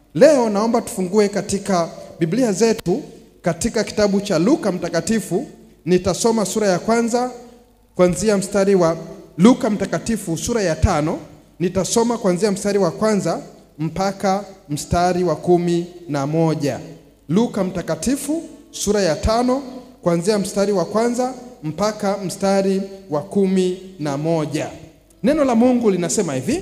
Leo naomba tufungue katika Biblia zetu katika kitabu cha Luka Mtakatifu. Nitasoma sura ya kwanza kuanzia mstari wa Luka Mtakatifu sura ya tano. Nitasoma kuanzia mstari wa kwanza mpaka mstari wa kumi na moja. Luka Mtakatifu sura ya tano kuanzia mstari wa kwanza mpaka mstari wa kumi na moja. Neno la Mungu linasema hivi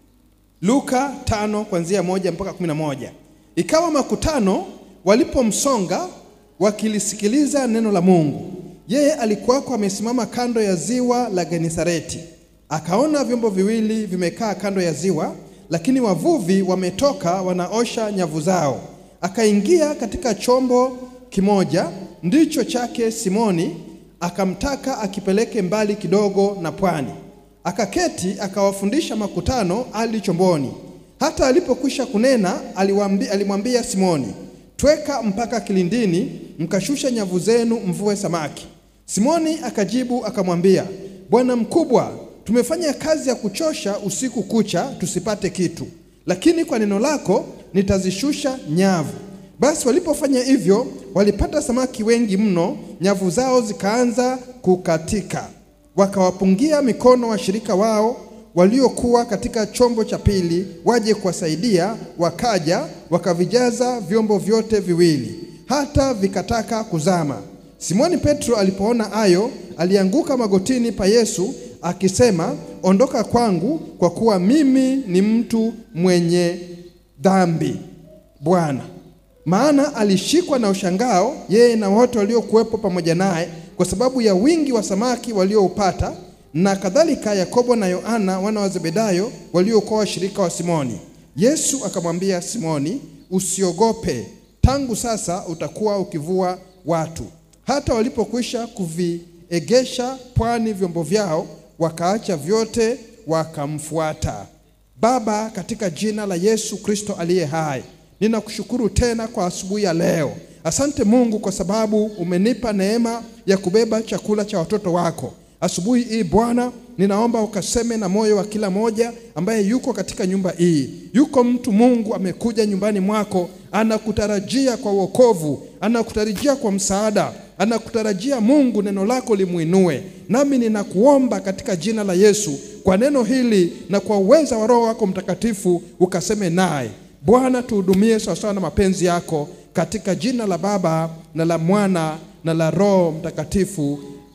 Luka tano kuanzia moja mpaka kumi na moja. Ikawa makutano walipomsonga wakilisikiliza neno la Mungu, yeye alikuwako amesimama kando ya ziwa la Genesareti. Akaona vyombo viwili vimekaa kando ya ziwa, lakini wavuvi wametoka wanaosha nyavu zao. Akaingia katika chombo kimoja, ndicho chake Simoni, akamtaka akipeleke mbali kidogo na pwani. Akaketi akawafundisha makutano ali chomboni. Hata alipokwisha kunena, aliwaambi- alimwambia Simoni, tweka mpaka kilindini, mkashusha nyavu zenu mvue samaki. Simoni akajibu akamwambia, Bwana mkubwa, tumefanya kazi ya kuchosha usiku kucha tusipate kitu, lakini kwa neno lako nitazishusha nyavu. Basi walipofanya hivyo, walipata samaki wengi mno, nyavu zao zikaanza kukatika. Wakawapungia mikono washirika wao waliokuwa katika chombo cha pili waje kuwasaidia, wakaja wakavijaza vyombo vyote viwili, hata vikataka kuzama. Simoni Petro alipoona hayo, alianguka magotini pa Yesu akisema, ondoka kwangu, kwa kuwa mimi ni mtu mwenye dhambi, Bwana. Maana alishikwa na ushangao yeye na wote waliokuwepo pamoja naye, kwa sababu ya wingi wa samaki walioupata, na kadhalika Yakobo na Yohana wana wa Zebedayo waliokuwa washirika wa Simoni. Yesu akamwambia Simoni, usiogope, tangu sasa utakuwa ukivua watu. Hata walipokwisha kuviegesha pwani vyombo vyao, wakaacha vyote wakamfuata. Baba, katika jina la Yesu Kristo aliye hai, ninakushukuru tena kwa asubuhi ya leo. Asante Mungu kwa sababu umenipa neema ya kubeba chakula cha watoto wako. Asubuhi hii Bwana, ninaomba ukaseme na moyo wa kila moja ambaye yuko katika nyumba hii. Yuko mtu Mungu amekuja nyumbani mwako, anakutarajia kwa wokovu, anakutarajia kwa msaada, anakutarajia Mungu neno lako limuinue. Nami ninakuomba katika jina la Yesu, kwa neno hili na kwa uweza wa Roho wako Mtakatifu, ukaseme naye Bwana, tuhudumie sawasawa na mapenzi yako, katika jina la Baba na la Mwana na la Roho Mtakatifu.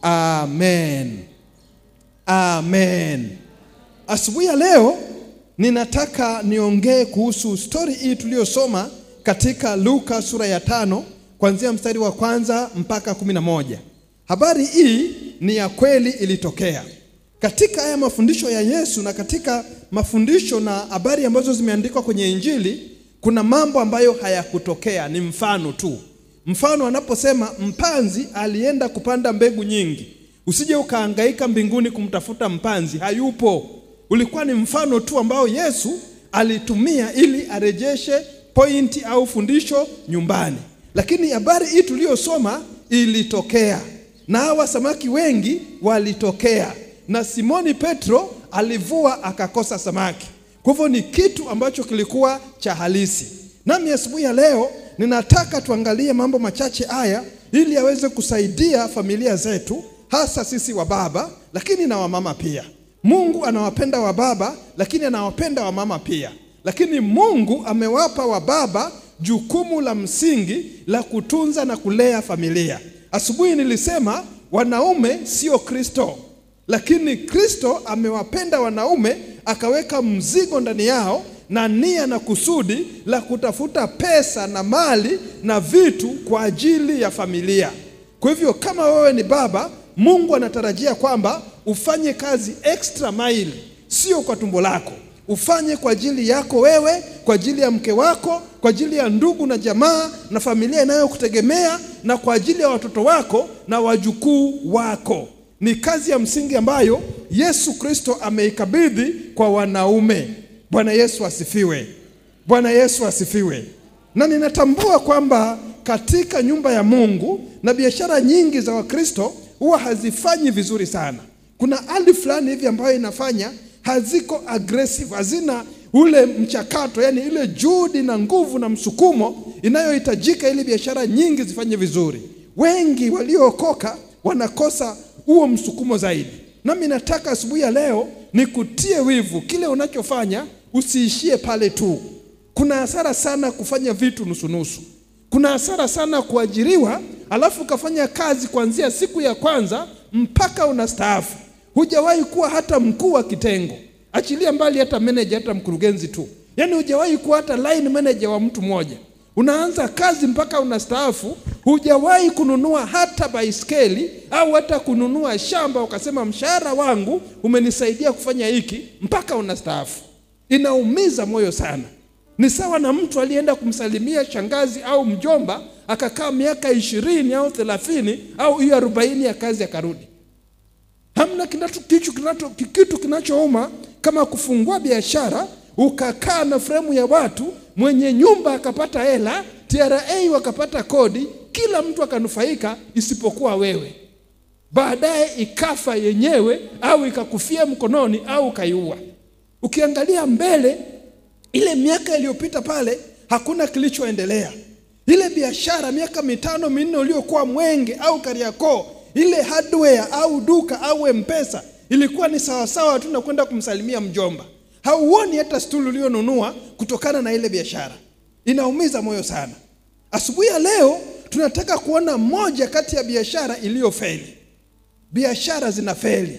Amen, amen. Asubuhi ya leo ninataka niongee kuhusu stori hii tuliyosoma katika Luka sura ya tano kuanzia mstari wa kwanza mpaka kumi na moja. Habari hii ni ya kweli, ilitokea katika haya mafundisho ya Yesu na katika mafundisho na habari ambazo zimeandikwa kwenye Injili. Kuna mambo ambayo hayakutokea, ni mfano tu. Mfano anaposema mpanzi alienda kupanda mbegu nyingi, usije ukahangaika mbinguni kumtafuta mpanzi, hayupo. Ulikuwa ni mfano tu ambao Yesu alitumia ili arejeshe pointi au fundisho nyumbani, lakini habari hii tuliyosoma ilitokea, na hawa samaki wengi walitokea, na Simoni Petro alivua akakosa samaki. Kwa hivyo ni kitu ambacho kilikuwa cha halisi. Nami asubuhi ya leo ninataka tuangalie mambo machache haya ili yaweze kusaidia familia zetu, hasa sisi wa baba, lakini na wamama pia. Mungu anawapenda wa baba, lakini anawapenda wamama pia. Lakini Mungu amewapa wa baba jukumu la msingi la kutunza na kulea familia. Asubuhi nilisema wanaume sio Kristo, lakini Kristo amewapenda wanaume akaweka mzigo ndani yao na nia na kusudi la kutafuta pesa na mali na vitu kwa ajili ya familia. Kwa hivyo kama wewe ni baba, Mungu anatarajia kwamba ufanye kazi extra mile, sio kwa tumbo lako, ufanye kwa ajili yako wewe, kwa ajili ya mke wako, kwa ajili ya ndugu na jamaa na familia inayokutegemea na kwa ajili ya watoto wako na wajukuu wako. Ni kazi ya msingi ambayo Yesu Kristo ameikabidhi kwa wanaume. Bwana Yesu asifiwe. Bwana Yesu asifiwe. Na ninatambua kwamba katika nyumba ya Mungu na biashara nyingi za Wakristo huwa hazifanyi vizuri sana. Kuna hali fulani hivi ambayo inafanya haziko aggressive, hazina ule mchakato, yani ile juhudi na nguvu na msukumo inayohitajika ili biashara nyingi zifanye vizuri. Wengi waliookoka wanakosa huo msukumo zaidi. Nami nataka asubuhi ya leo nikutie wivu, kile unachofanya usiishie pale tu. Kuna hasara sana kufanya vitu nusunusu. Kuna hasara sana kuajiriwa, alafu ukafanya kazi kuanzia siku ya kwanza mpaka unastaafu, hujawahi kuwa hata mkuu wa kitengo, achilia mbali hata manager, hata mkurugenzi tu, yaani hujawahi kuwa hata line manager wa mtu mmoja. Unaanza kazi mpaka unastaafu, hujawahi kununua hata baiskeli au hata kununua shamba, ukasema mshahara wangu umenisaidia kufanya hiki mpaka unastaafu. Inaumiza moyo sana. Ni sawa na mtu alienda kumsalimia shangazi au mjomba akakaa miaka ishirini au thelathini au hiyo arobaini ya kazi akarudi. Hamna kinacho, kitu, kinacho, kitu kinachouma kama kufungua biashara ukakaa na fremu ya watu, mwenye nyumba akapata hela, TRA wakapata kodi, kila mtu akanufaika isipokuwa wewe. Baadaye ikafa yenyewe au ikakufia mkononi au ukaiua. Ukiangalia mbele ile miaka iliyopita pale hakuna kilichoendelea. Ile biashara miaka mitano minne uliokuwa Mwenge au Kariakoo, ile hardware au duka au mpesa ilikuwa ni sawasawa tu na kwenda kumsalimia mjomba. Hauoni hata stuli ulionunua kutokana na ile biashara. Inaumiza moyo sana. Asubuhi ya leo tunataka kuona moja kati ya biashara iliyofeli. Biashara zinafeli.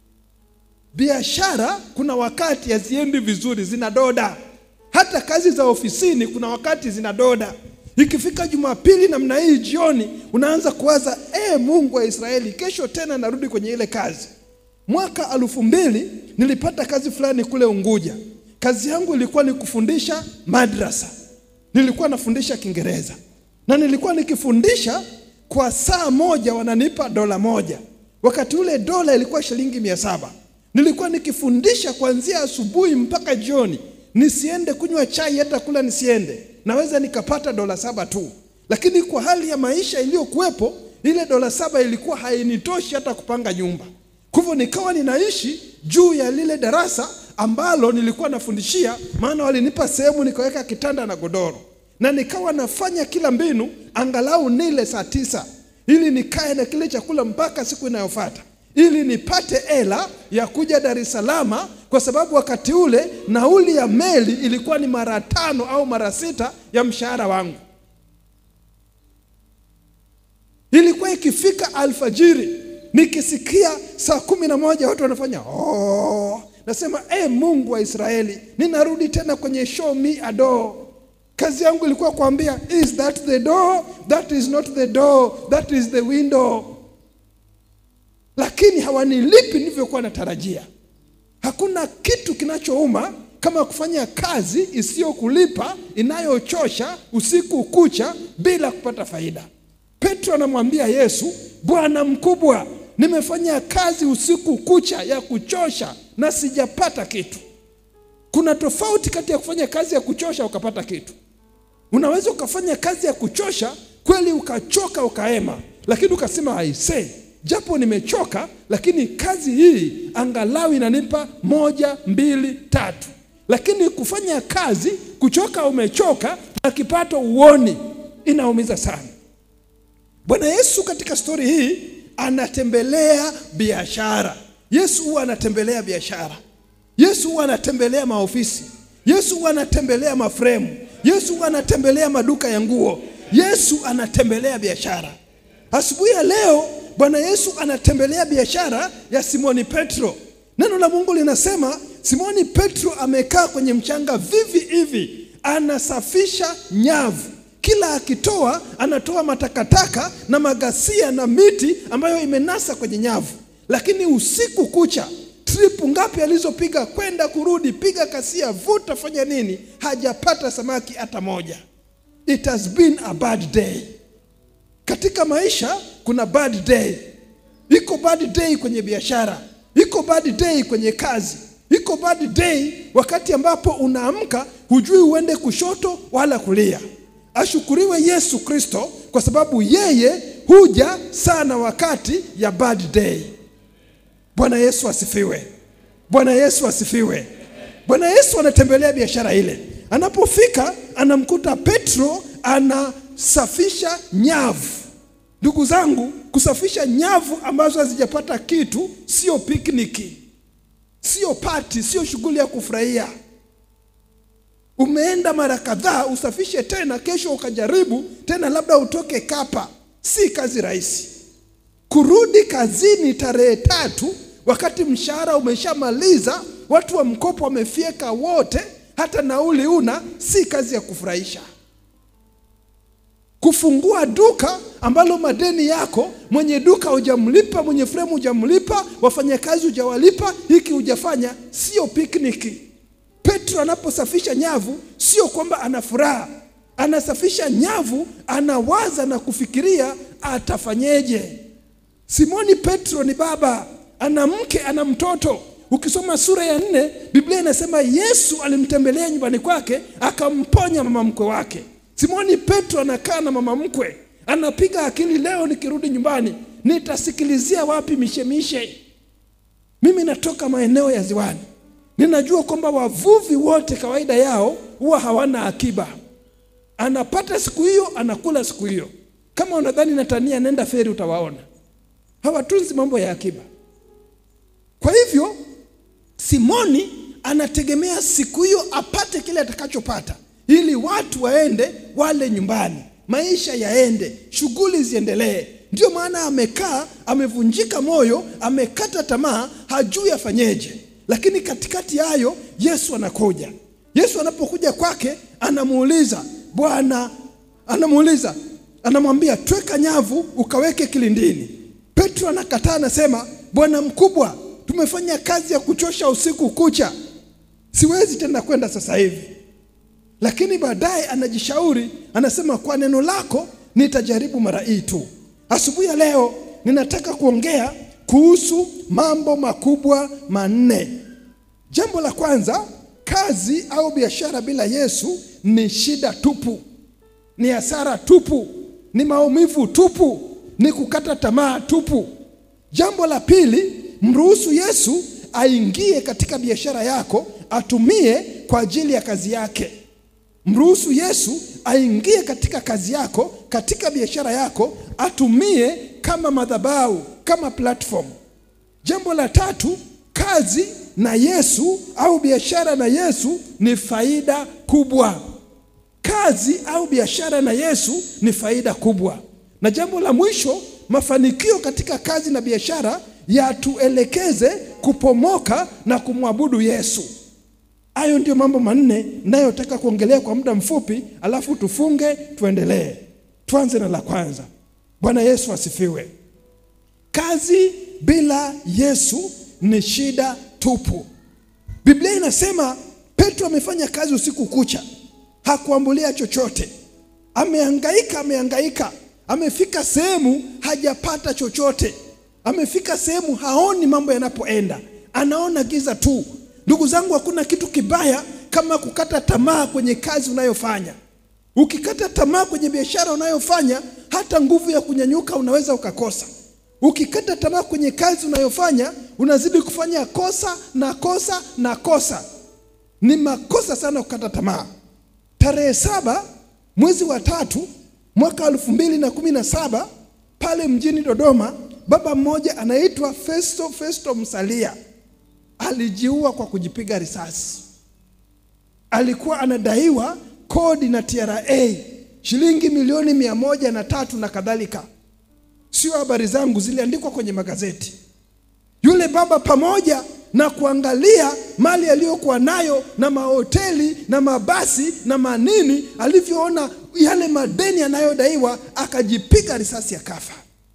Biashara kuna wakati haziendi vizuri, zinadoda. Hata kazi za ofisini kuna wakati zinadoda. Ikifika Jumapili namna hii jioni, unaanza kuwaza e, Mungu wa Israeli, kesho tena narudi kwenye ile kazi. Mwaka elfu mbili nilipata kazi fulani kule Unguja. Kazi yangu ilikuwa ni kufundisha madrasa, nilikuwa nafundisha Kiingereza na nilikuwa nikifundisha kwa saa moja wananipa dola moja. Wakati ule dola ilikuwa shilingi mia saba. Nilikuwa nikifundisha kuanzia asubuhi mpaka jioni, nisiende kunywa chai, hata kula nisiende, naweza nikapata dola saba tu. Lakini kwa hali ya maisha iliyokuwepo, ile dola saba ilikuwa hainitoshi hata kupanga nyumba. Kwa hivyo nikawa ninaishi juu ya lile darasa ambalo nilikuwa nafundishia, maana walinipa sehemu nikaweka kitanda na godoro, na nikawa nafanya kila mbinu angalau nile saa tisa ili nikae na kile chakula mpaka siku inayofuata ili nipate hela ya kuja Dar es Salaam, kwa sababu wakati ule nauli ya meli ilikuwa ni mara tano au mara sita ya mshahara wangu. Ilikuwa ikifika alfajiri nikisikia saa kumi na moja watu wanafanya oh, nasema e, Mungu wa Israeli, ninarudi tena kwenye show me a door. Kazi yangu ilikuwa kuambia is that the door? That is not the door, that is the window lakini hawanilipi nilivyokuwa natarajia. Hakuna kitu kinachouma kama kufanya kazi isiyokulipa inayochosha usiku kucha bila kupata faida. Petro anamwambia Yesu, Bwana mkubwa, nimefanya kazi usiku kucha ya kuchosha na sijapata kitu. Kuna tofauti kati ya kufanya kazi ya kuchosha ukapata kitu. Unaweza ukafanya kazi ya kuchosha kweli, ukachoka ukaema, lakini ukasema aisee japo nimechoka, lakini kazi hii angalau inanipa moja, mbili, tatu. Lakini kufanya kazi kuchoka, umechoka na kipato uoni, inaumiza sana. Bwana Yesu katika stori hii anatembelea biashara. Yesu huwa anatembelea biashara. Yesu huwa anatembelea maofisi. Yesu huwa anatembelea mafremu. Yesu huwa anatembelea maduka ya nguo. Yesu anatembelea biashara. Asubuhi ya leo Bwana Yesu anatembelea biashara ya Simoni Petro. Neno la Mungu linasema Simoni Petro amekaa kwenye mchanga vivi hivi, anasafisha nyavu. Kila akitoa anatoa matakataka na magasia na miti ambayo imenasa kwenye nyavu, lakini usiku kucha tripu ngapi alizopiga kwenda kurudi, piga kasia, vuta, fanya nini, hajapata samaki hata moja. It has been a bad day. Katika maisha kuna bad day. Iko bad day kwenye biashara, iko bad day kwenye kazi, iko bad day wakati ambapo unaamka hujui uende kushoto wala kulia. Ashukuriwe Yesu Kristo kwa sababu yeye huja sana wakati ya bad day. Bwana Yesu asifiwe. Bwana Yesu asifiwe. Bwana Yesu anatembelea biashara ile. Anapofika anamkuta Petro anasafisha nyavu. Ndugu zangu, kusafisha nyavu ambazo hazijapata kitu sio pikniki, sio pati, sio shughuli ya kufurahia. Umeenda mara kadhaa, usafishe tena, kesho ukajaribu tena, labda utoke kapa. Si kazi rahisi. Kurudi kazini tarehe tatu wakati mshahara umeshamaliza, watu wa mkopo wamefyeka wote, hata nauli una, si kazi ya kufurahisha. Kufungua duka ambalo madeni yako, mwenye duka hujamlipa, mwenye fremu hujamlipa, wafanyakazi hujawalipa, hiki hujafanya, sio pikniki. Petro anaposafisha nyavu, sio kwamba ana furaha, anasafisha nyavu, anawaza na kufikiria atafanyeje. Simoni Petro ni baba, ana mke, ana mtoto. Ukisoma sura ya nne, Biblia inasema Yesu alimtembelea nyumbani kwake akamponya mama mkwe wake. Simoni Petro anakaa na mama mkwe, anapiga akili, leo nikirudi nyumbani nitasikilizia wapi mishemishe? Mimi natoka maeneo ya ziwani, ninajua kwamba wavuvi wote kawaida yao huwa hawana akiba. Anapata siku hiyo, anakula siku hiyo. Kama unadhani natania, nenda feri, utawaona hawatunzi mambo ya akiba. Kwa hivyo Simoni anategemea siku hiyo apate kile atakachopata, ili watu waende wale nyumbani, maisha yaende, shughuli ziendelee. Ndio maana amekaa, amevunjika moyo, amekata tamaa, hajui afanyeje. Lakini katikati yayo Yesu anakuja. Yesu anapokuja kwake, anamuuliza Bwana, anamuuliza anamwambia, tweka nyavu ukaweke kilindini. Petro anakataa, anasema Bwana mkubwa, tumefanya kazi ya kuchosha usiku kucha, siwezi tena kwenda sasa hivi. Lakini baadaye anajishauri, anasema kwa neno lako nitajaribu mara hii tu. Asubuhi ya leo ninataka kuongea kuhusu mambo makubwa manne. Jambo la kwanza, kazi au biashara bila Yesu ni shida tupu, ni hasara tupu, ni maumivu tupu, ni kukata tamaa tupu. Jambo la pili, mruhusu Yesu aingie katika biashara yako, atumie kwa ajili ya kazi yake. Mruhusu Yesu aingie katika kazi yako, katika biashara yako, atumie kama madhabahu, kama platform. Jambo la tatu, kazi na Yesu au biashara na Yesu ni faida kubwa. Kazi au biashara na Yesu ni faida kubwa. Na jambo la mwisho, mafanikio katika kazi na biashara yatuelekeze kupomoka na kumwabudu Yesu. Hayo ndio mambo manne ninayotaka kuongelea kwa muda mfupi, alafu tufunge tuendelee. Tuanze na la kwanza. Bwana Yesu asifiwe. Kazi bila Yesu ni shida tupu. Biblia inasema Petro amefanya kazi usiku kucha, hakuambulia chochote, amehangaika, amehangaika, amefika sehemu hajapata chochote, amefika sehemu haoni mambo yanapoenda, anaona giza tu. Ndugu zangu, hakuna kitu kibaya kama kukata tamaa kwenye kazi unayofanya. Ukikata tamaa kwenye biashara unayofanya, hata nguvu ya kunyanyuka unaweza ukakosa. Ukikata tamaa kwenye kazi unayofanya, unazidi kufanya kosa na kosa na kosa. Ni makosa sana kukata tamaa. Tarehe saba mwezi wa tatu mwaka elfu mbili na kumi na saba pale mjini Dodoma, baba mmoja anaitwa Festo Festo Msalia alijiua kwa kujipiga risasi. Alikuwa anadaiwa kodi na TRA shilingi milioni mia moja na tatu na kadhalika. Sio habari zangu, ziliandikwa kwenye magazeti. Yule baba pamoja na kuangalia mali aliyokuwa nayo na mahoteli na mabasi na manini, alivyoona yale madeni yanayodaiwa akajipiga risasi akafa.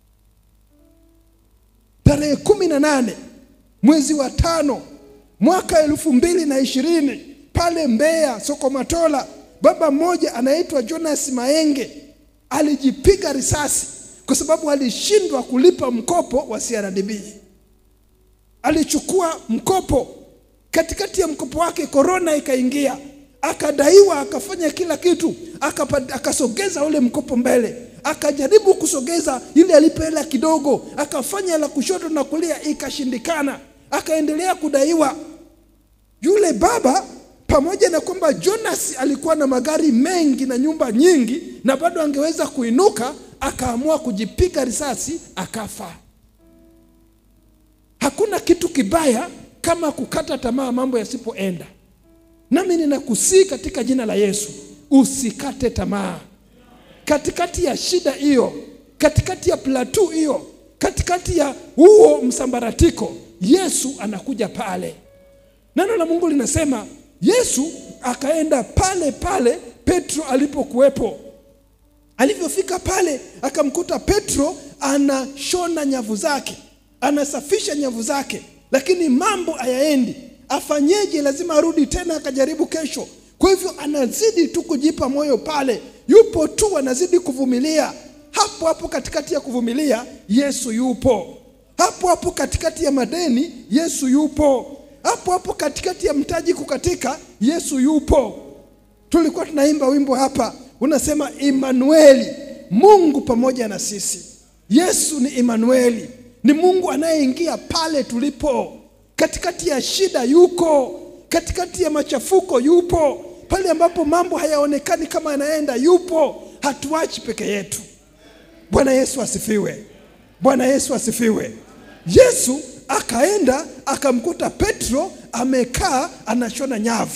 Tarehe kumi na nane mwezi wa tano mwaka elfu mbili na ishirini pale Mbeya soko Matola, baba mmoja anaitwa Jonas Maenge alijipiga risasi kwa sababu alishindwa kulipa mkopo wa CRDB. Alichukua mkopo, katikati ya mkopo wake korona ikaingia, akadaiwa, akafanya kila kitu, akapa- akasogeza ule mkopo mbele, akajaribu kusogeza ili alipe hela kidogo, akafanya la kushoto na kulia, ikashindikana, akaendelea kudaiwa. Yule baba pamoja na kwamba Jonas alikuwa na magari mengi na nyumba nyingi na bado angeweza kuinuka, akaamua kujipiga risasi akafa. Hakuna kitu kibaya kama kukata tamaa mambo yasipoenda. Nami ninakusii katika jina la Yesu, usikate tamaa katikati ya shida hiyo, katikati ya plateau hiyo, katikati ya huo msambaratiko, Yesu anakuja pale. Neno la Mungu linasema Yesu akaenda pale pale Petro alipokuwepo. Alivyofika pale, akamkuta Petro anashona nyavu zake, anasafisha nyavu zake, lakini mambo hayaendi. Afanyeje? Lazima arudi tena akajaribu kesho. Kwa hivyo anazidi tu kujipa moyo pale, yupo tu, anazidi kuvumilia. Hapo hapo katikati ya kuvumilia, Yesu yupo. Hapo hapo katikati ya madeni, Yesu yupo. Hapo hapo katikati ya mtaji kukatika, Yesu yupo. Tulikuwa tunaimba wimbo hapa unasema, Imanueli, Mungu pamoja na sisi. Yesu ni Imanueli, ni Mungu anayeingia pale tulipo, katikati ya shida yuko, katikati ya machafuko yupo, pale ambapo mambo hayaonekani kama yanaenda yupo. Hatuachi peke yetu. Bwana Yesu asifiwe! Bwana Yesu asifiwe! Yesu akaenda akamkuta Petro amekaa anashona nyavu.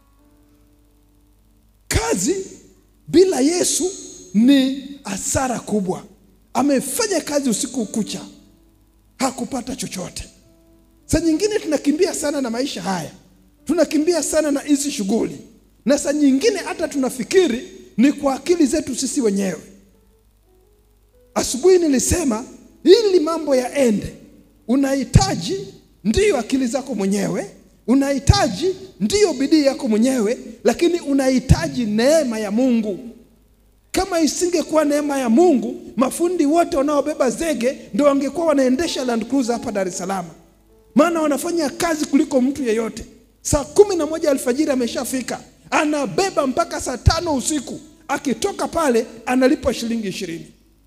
Kazi bila Yesu ni hasara kubwa. Amefanya kazi usiku kucha, hakupata chochote. Saa nyingine tunakimbia sana na maisha haya, tunakimbia sana na hizi shughuli, na saa nyingine hata tunafikiri ni kwa akili zetu sisi wenyewe. Asubuhi nilisema ili mambo yaende, unahitaji ndiyo akili zako mwenyewe, unahitaji ndiyo bidii yako mwenyewe, lakini unahitaji neema ya Mungu. Kama isingekuwa neema ya Mungu, mafundi wote wanaobeba zege ndio wangekuwa wanaendesha Land Cruiser hapa Dar es Salaam, maana wanafanya kazi kuliko mtu yeyote. Saa kumi na moja alfajiri ameshafika, anabeba mpaka saa tano usiku. Akitoka pale analipwa shilingi ishirini.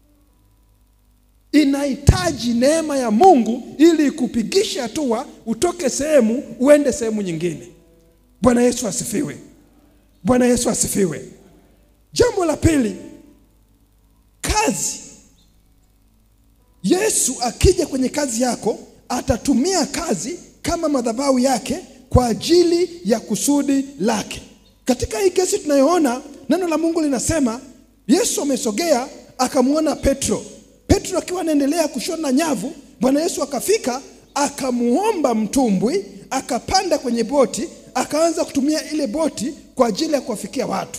Inahitaji neema ya Mungu ili ikupigishe hatua utoke sehemu uende sehemu nyingine. Bwana Yesu asifiwe! Bwana Yesu asifiwe! Jambo la pili, kazi. Yesu akija kwenye kazi yako atatumia kazi kama madhabahu yake kwa ajili ya kusudi lake. Katika hii kesi tunayoona, neno la Mungu linasema Yesu amesogea akamwona Petro. Petro akiwa anaendelea kushona nyavu, Bwana Yesu akafika akamuomba mtumbwi, akapanda kwenye boti, akaanza kutumia ile boti kwa ajili ya kuwafikia watu.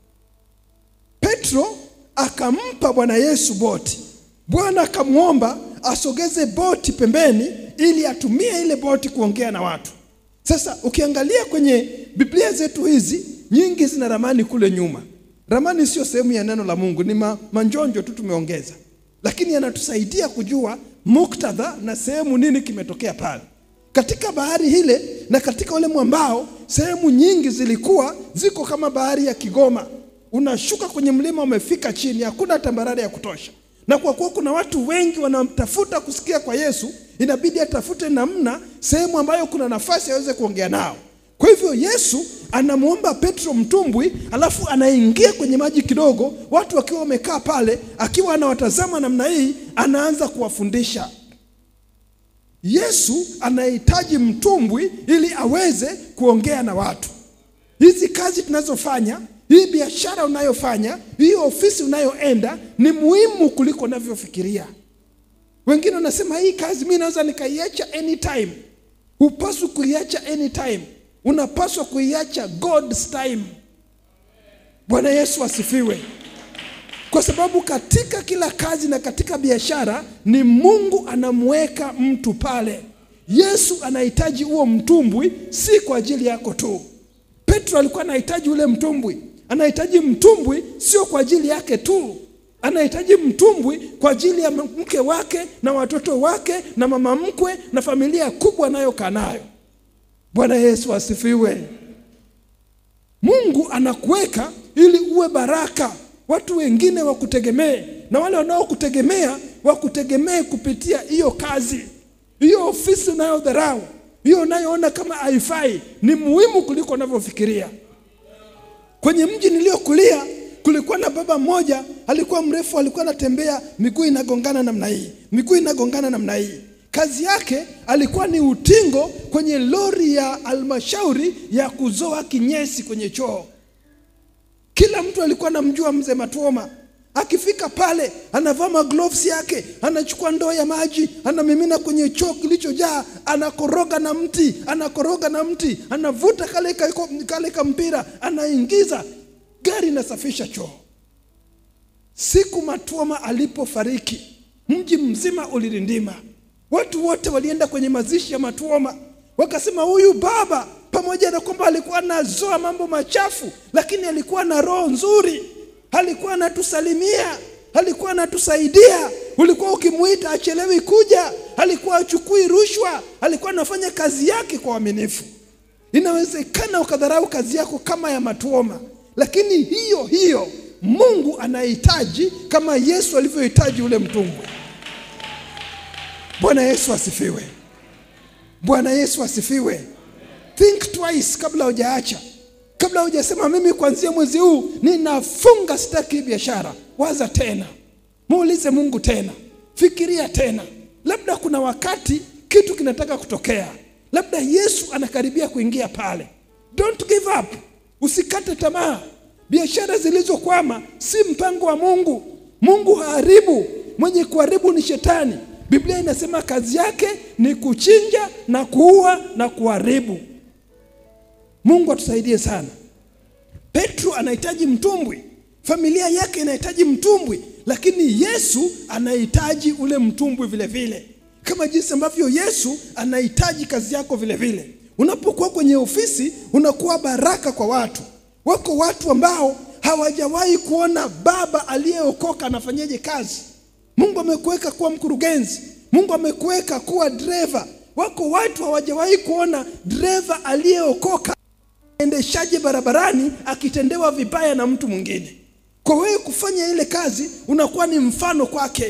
Petro akampa Bwana Yesu boti. Bwana akamwomba asogeze boti pembeni ili atumie ile boti kuongea na watu. Sasa ukiangalia kwenye Biblia zetu hizi nyingi zina ramani kule nyuma. Ramani sio sehemu ya neno la Mungu, ni ma, manjonjo tu tumeongeza, lakini yanatusaidia kujua muktadha na sehemu nini kimetokea pale katika bahari ile. Na katika ule mwambao, sehemu nyingi zilikuwa ziko kama bahari ya Kigoma unashuka kwenye mlima, umefika chini, hakuna tambarare ya kutosha. Na kwa kuwa kuna watu wengi wanatafuta kusikia kwa Yesu, inabidi atafute namna, sehemu ambayo kuna nafasi aweze kuongea nao. Kwa hivyo Yesu anamwomba Petro mtumbwi, alafu anaingia kwenye maji kidogo, watu wakiwa wamekaa pale, akiwa anawatazama namna hii, anaanza kuwafundisha. Yesu anahitaji mtumbwi ili aweze kuongea na watu. Hizi kazi tunazofanya hii biashara unayofanya, hii ofisi unayoenda ni muhimu kuliko unavyofikiria. Wengine wanasema hii kazi mimi naweza nikaiacha anytime. Hupaswi kuiacha anytime, unapaswa kuiacha God's time. Bwana Yesu asifiwe. Kwa sababu katika kila kazi na katika biashara ni Mungu anamweka mtu pale. Yesu anahitaji huo mtumbwi, si kwa ajili yako tu. Petro alikuwa anahitaji ule mtumbwi anahitaji mtumbwi sio kwa ajili yake tu, anahitaji mtumbwi kwa ajili ya mke wake na watoto wake na mama mkwe na familia kubwa anayokaa nayo. Bwana Yesu asifiwe. Mungu anakuweka ili uwe baraka, watu wengine wakutegemee, na wale wanaokutegemea wakutegemee kupitia hiyo kazi, hiyo ofisi unayodharau, hiyo unayoona kama haifai ni muhimu kuliko unavyofikiria. Kwenye mji niliokulia kulikuwa na baba mmoja, alikuwa mrefu, alikuwa anatembea miguu inagongana namna hii, miguu inagongana namna hii. Kazi yake alikuwa ni utingo kwenye lori ya halmashauri ya kuzoa kinyesi kwenye choo. Kila mtu alikuwa anamjua mzee Matuoma. Akifika pale anavaa magloves yake, anachukua ndoo ya maji, anamimina kwenye choo kilichojaa, anakoroga na mti, anakoroga na mti, anavuta kale ka- kale kampira, anaingiza, gari inasafisha choo. Siku Matuoma alipofariki, mji mzima ulirindima. Watu wote walienda kwenye mazishi ya Matuoma, wakasema huyu baba, pamoja na kwamba alikuwa anazoa mambo machafu, lakini alikuwa na roho nzuri, alikuwa anatusalimia, alikuwa anatusaidia. Ulikuwa ukimuita achelewi kuja, alikuwa achukui rushwa, alikuwa anafanya kazi yake kwa uaminifu. Inawezekana ukadharau kazi yako kama ya Matuoma, lakini hiyo hiyo Mungu anahitaji kama Yesu alivyohitaji ule mtumbwi. Bwana Yesu asifiwe. Bwana Yesu asifiwe. Think twice kabla hujaacha, kabla hujasema mimi kuanzia mwezi huu ninafunga, sitaki hii biashara. Waza tena, muulize Mungu tena, fikiria tena. Labda kuna wakati kitu kinataka kutokea, labda Yesu anakaribia kuingia pale. Don't give up, usikate tamaa. Biashara zilizokwama si mpango wa Mungu. Mungu haharibu, mwenye kuharibu ni shetani. Biblia inasema kazi yake ni kuchinja na kuua na kuharibu. Mungu atusaidie sana. Petro anahitaji mtumbwi, familia yake inahitaji mtumbwi, lakini Yesu anahitaji ule mtumbwi vile vile, kama jinsi ambavyo Yesu anahitaji kazi yako vile vile. Unapokuwa kwenye ofisi, unakuwa baraka kwa watu. Wako watu ambao hawajawahi kuona baba aliyeokoka anafanyaje kazi. Mungu amekuweka kuwa mkurugenzi, Mungu amekuweka kuwa dereva. Wako watu hawajawahi kuona dereva aliyeokoka endeshaje barabarani akitendewa vibaya na mtu mwingine. Kwa wewe kufanya ile kazi, unakuwa ni mfano kwake.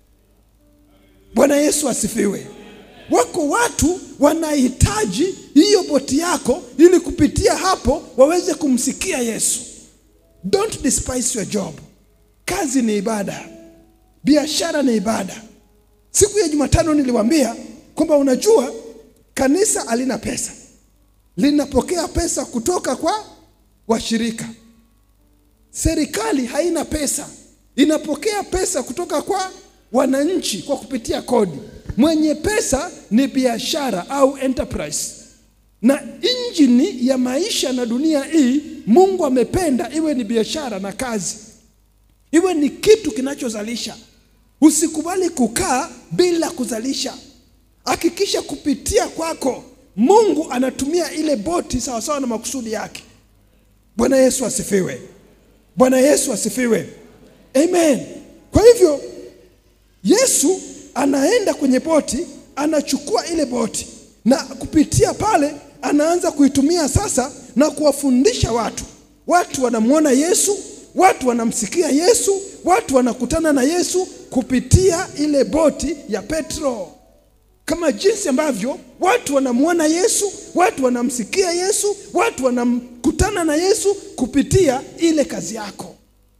Bwana Yesu asifiwe. Wako watu wanahitaji hiyo boti yako, ili kupitia hapo waweze kumsikia Yesu. Don't despise your job. Kazi ni ibada, biashara ni ibada. Siku ya Jumatano niliwaambia kwamba unajua, kanisa halina pesa, linapokea pesa kutoka kwa washirika. Serikali haina pesa, inapokea pesa kutoka kwa wananchi kwa kupitia kodi. Mwenye pesa ni biashara au enterprise, na injini ya maisha na dunia hii Mungu amependa iwe ni biashara na kazi, iwe ni kitu kinachozalisha. Usikubali kukaa bila kuzalisha. Hakikisha kupitia kwako Mungu anatumia ile boti sawasawa na makusudi yake. Bwana Yesu asifiwe. Bwana Yesu asifiwe. Amen. Kwa hivyo Yesu anaenda kwenye boti, anachukua ile boti na kupitia pale anaanza kuitumia sasa na kuwafundisha watu. Watu wanamwona Yesu, watu wanamsikia Yesu, watu wanakutana na Yesu kupitia ile boti ya Petro, kama jinsi ambavyo watu wanamwona Yesu, watu wanamsikia Yesu, watu wanakutana na Yesu kupitia ile kazi yako.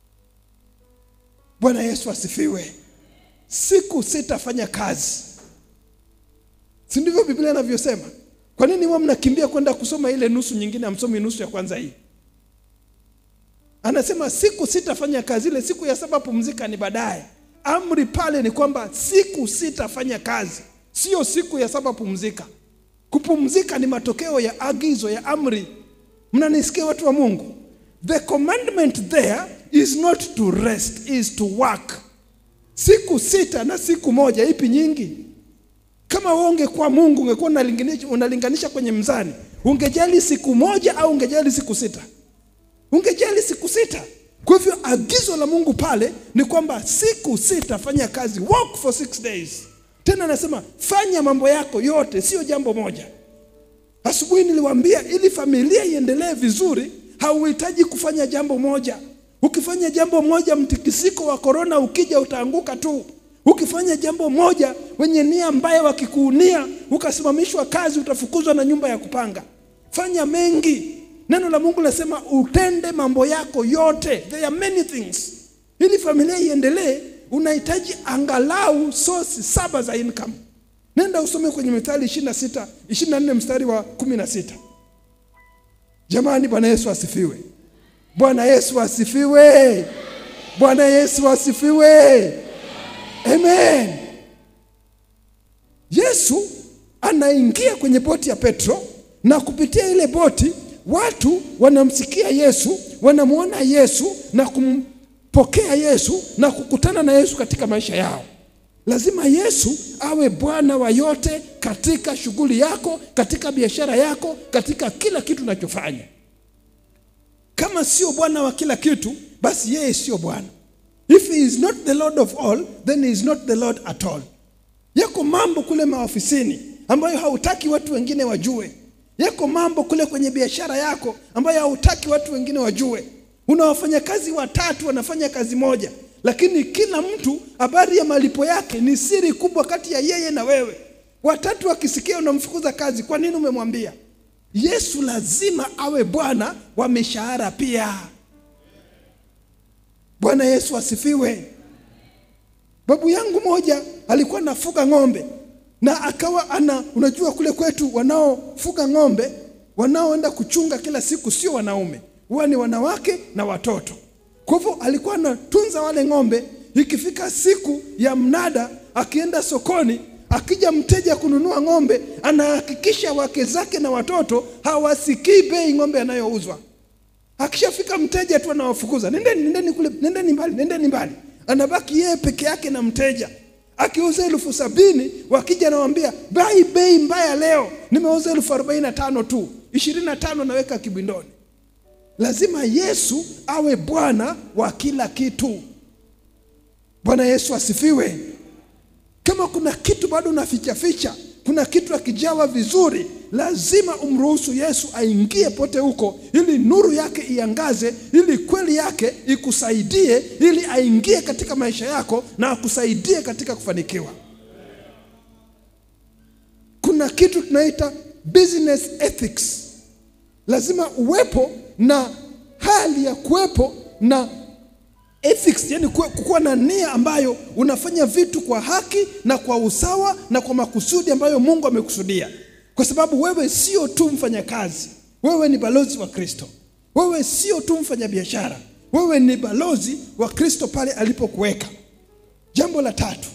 Bwana Yesu asifiwe. Siku sitafanya kazi, si ndivyo Biblia inavyosema? Kwa nini huwa mnakimbia kwenda kusoma ile nusu nyingine, hamsomi nusu ya kwanza hii? Anasema siku sitafanya kazi, ile siku ya saba pumzika ni baadaye. Amri pale ni kwamba siku sitafanya kazi, sio siku ya saba pumzika. Kupumzika ni matokeo ya agizo ya amri. Mnanisikia watu wa Mungu? The commandment there is not to rest, is to work. Siku sita na siku moja, ipi nyingi? Kama wewe ungekuwa Mungu ungekuwa unalinganisha, unalinganisha kwenye mzani, ungejali siku moja au ungejali siku sita? Ungejali siku sita. Kwa hivyo agizo la Mungu pale ni kwamba siku sita fanya kazi, work for six days. Tena anasema fanya mambo yako yote, sio jambo moja. Asubuhi niliwaambia ili familia iendelee vizuri, hauhitaji kufanya jambo moja. Ukifanya jambo moja, mtikisiko wa korona ukija utaanguka tu. Ukifanya jambo moja, wenye nia mbaya wakikuunia, ukasimamishwa kazi, utafukuzwa na nyumba ya kupanga. Fanya mengi. Neno la Mungu linasema utende mambo yako yote. There are many things. Ili familia iendelee, unahitaji angalau source saba za income. Nenda usome kwenye Mithali 26, 24 mstari wa 16. Jamani, Bwana Yesu asifiwe. Bwana Yesu asifiwe. Bwana Yesu asifiwe. Amen. Yesu anaingia kwenye boti ya Petro na kupitia ile boti watu wanamsikia Yesu, wanamwona Yesu na kumpokea Yesu na kukutana na Yesu katika maisha yao. Lazima Yesu awe Bwana wa yote katika shughuli yako, katika biashara yako, katika kila kitu unachofanya. Kama sio Bwana wa kila kitu, basi yeye sio Bwana. If he is not the Lord of all, then he is not the Lord at all. Yako mambo kule maofisini ambayo hautaki watu wengine wajue. Yako mambo kule kwenye biashara yako ambayo hautaki watu wengine wajue. Una wafanyakazi watatu wanafanya kazi moja, lakini kila mtu habari ya malipo yake ni siri kubwa kati ya yeye na wewe. Watatu wakisikia unamfukuza kazi, kwa nini umemwambia? Yesu lazima awe Bwana wa mishahara pia. Bwana Yesu asifiwe. Babu yangu moja alikuwa anafuga ng'ombe na akawa ana, unajua kule kwetu wanaofuga ng'ombe wanaoenda kuchunga kila siku sio wanaume, huwa ni wanawake na watoto. Kwa hivyo alikuwa anatunza wale ng'ombe. Ikifika siku ya mnada, akienda sokoni, akija mteja kununua ng'ombe, anahakikisha wake zake na watoto hawasikii bei ng'ombe anayouzwa. Akishafika mteja tu anawafukuza, nendeni, nendeni kule, nendeni mbali, nendeni mbali. Anabaki yeye peke yake na mteja. Akiuza elfu sabini wakija anawambia bai bei mbaya leo, nimeuza elfu arobaini na tano tu, ishirini na tano naweka kibindoni. Lazima Yesu awe Bwana wa kila kitu. Bwana Yesu asifiwe. Kama kuna kitu bado unaficha ficha, kuna kitu akijawa vizuri, lazima umruhusu Yesu aingie pote huko, ili nuru yake iangaze, ili kweli yake ikusaidie, ili aingie katika maisha yako na akusaidie katika kufanikiwa. Kuna kitu tunaita business ethics. Lazima uwepo na hali ya kuwepo na ethics, yani kuwa na nia ambayo unafanya vitu kwa haki na kwa usawa na kwa makusudi ambayo Mungu amekusudia, kwa sababu wewe sio tu mfanyakazi, wewe ni balozi wa Kristo. Wewe sio tu mfanyabiashara, wewe ni balozi wa Kristo pale alipokuweka. Jambo la tatu,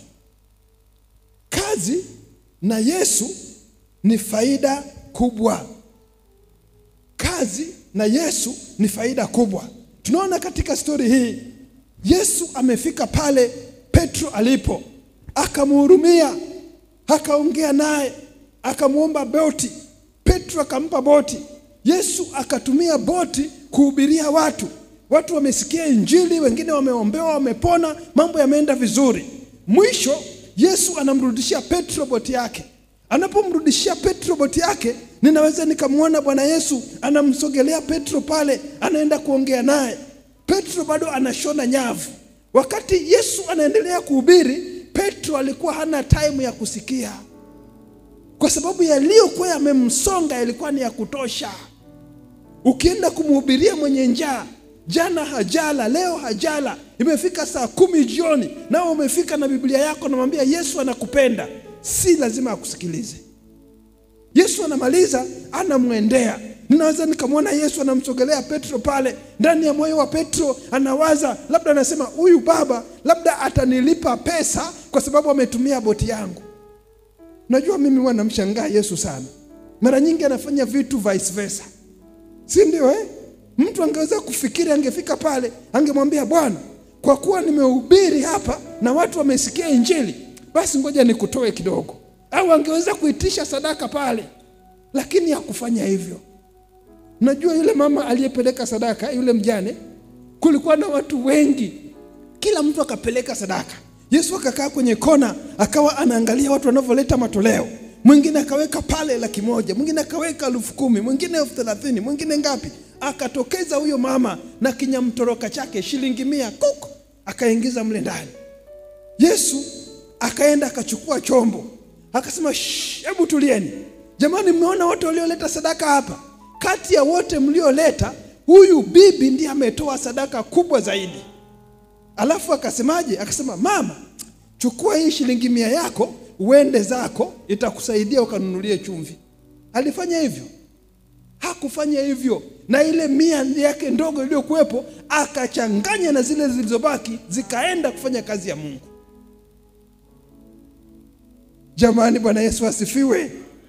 kazi na Yesu ni faida kubwa. Kazi na Yesu ni faida kubwa. Tunaona katika stori hii Yesu amefika pale Petro alipo, akamhurumia, akaongea naye, akamwomba boti. Petro akampa boti. Yesu akatumia boti kuhubiria watu. Watu wamesikia Injili, wengine wameombewa, wamepona, mambo yameenda vizuri. Mwisho Yesu anamrudishia Petro boti yake. Anapomrudishia Petro boti yake, ninaweza nikamwona Bwana Yesu anamsogelea Petro pale, anaenda kuongea naye. Petro bado anashona nyavu. Wakati Yesu anaendelea kuhubiri, Petro alikuwa hana time ya kusikia, kwa sababu yaliyokuwa yamemsonga yalikuwa ni ya kutosha. Ukienda kumhubiria mwenye njaa, jana hajala, leo hajala, imefika saa kumi jioni, nao umefika na Biblia yako, namwambia Yesu anakupenda, si lazima akusikilize. Yesu anamaliza, anamwendea Ninaweza nikamwona Yesu anamsogelea Petro pale. Ndani ya moyo wa Petro anawaza, labda anasema, huyu baba labda atanilipa pesa kwa sababu ametumia boti yangu. Najua mimi huwa namshangaa Yesu sana, mara nyingi anafanya vitu vice versa, si ndio eh? Mtu angeweza kufikiri, angefika pale angemwambia Bwana, kwa kuwa nimehubiri hapa na watu wamesikia Injili, basi ngoja nikutoe kidogo, au angeweza kuitisha sadaka pale, lakini hakufanya hivyo. Najua yule mama aliyepeleka sadaka, yule mjane, kulikuwa na watu wengi, kila mtu akapeleka sadaka. Yesu akakaa kwenye kona, akawa anaangalia watu wanavyoleta matoleo. Mwingine akaweka pale laki moja, mwingine akaweka elfu kumi, mwingine elfu thelathini, mwingine ngapi. Akatokeza huyo mama na kinyamtoroka chake shilingi mia kuku, akaingiza mle ndani. Yesu akaenda akachukua chombo, akasema "Shh, hebu tulieni jamani, mmeona wote walioleta sadaka hapa? Kati ya wote mlioleta, huyu bibi ndiye ametoa sadaka kubwa zaidi. Alafu akasemaje? Akasema, mama, chukua hii shilingi mia yako uende zako, itakusaidia ukanunulie chumvi. Alifanya hivyo? Hakufanya hivyo, na ile mia yake ndogo iliyokuwepo akachanganya na zile zilizobaki, zikaenda kufanya kazi ya Mungu. Jamani, Bwana Yesu asifiwe.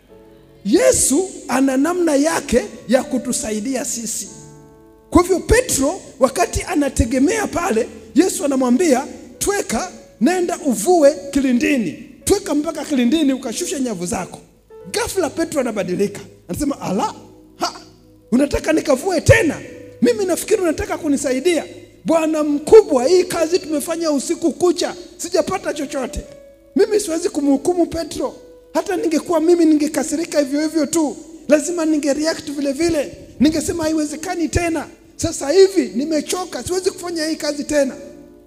Yesu ana namna yake ya kutusaidia sisi. Kwa hivyo Petro wakati anategemea pale, Yesu anamwambia tweka, nenda uvue kilindini, tweka mpaka kilindini ukashusha nyavu zako. Ghafla Petro anabadilika, anasema ala, ha, unataka nikavue tena? Mimi nafikiri unataka kunisaidia. Bwana mkubwa, hii kazi tumefanya usiku kucha, sijapata chochote. Mimi siwezi kumhukumu Petro. Hata ningekuwa mimi ningekasirika hivyo hivyo tu, lazima ninge react vile vile, ningesema haiwezekani tena, sasa hivi nimechoka, siwezi kufanya hii kazi tena.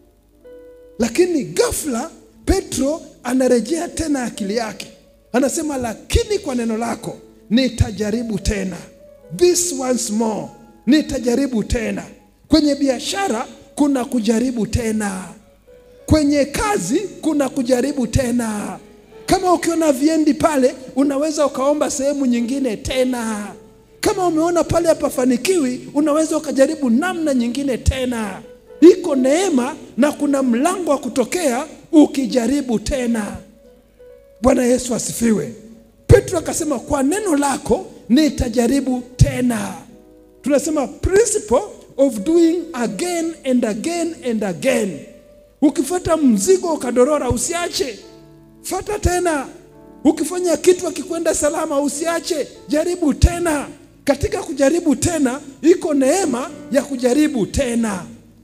Lakini ghafla Petro anarejea tena akili yake, anasema lakini kwa neno lako nitajaribu tena, this once more, nitajaribu tena. Kwenye biashara kuna kujaribu tena, kwenye kazi kuna kujaribu tena. Kama ukiona viendi pale, unaweza ukaomba sehemu nyingine tena. Kama umeona pale hapafanikiwi, unaweza ukajaribu namna nyingine tena. Iko neema na kuna mlango wa kutokea ukijaribu tena. Bwana Yesu asifiwe. Petro akasema kwa neno lako nitajaribu tena. Tunasema principle of doing again and again and again. Ukifuata mzigo ukadorora, usiache, fata tena. Ukifanya kitu akikwenda salama, usiache, jaribu tena. Katika kujaribu tena, iko neema ya kujaribu tena.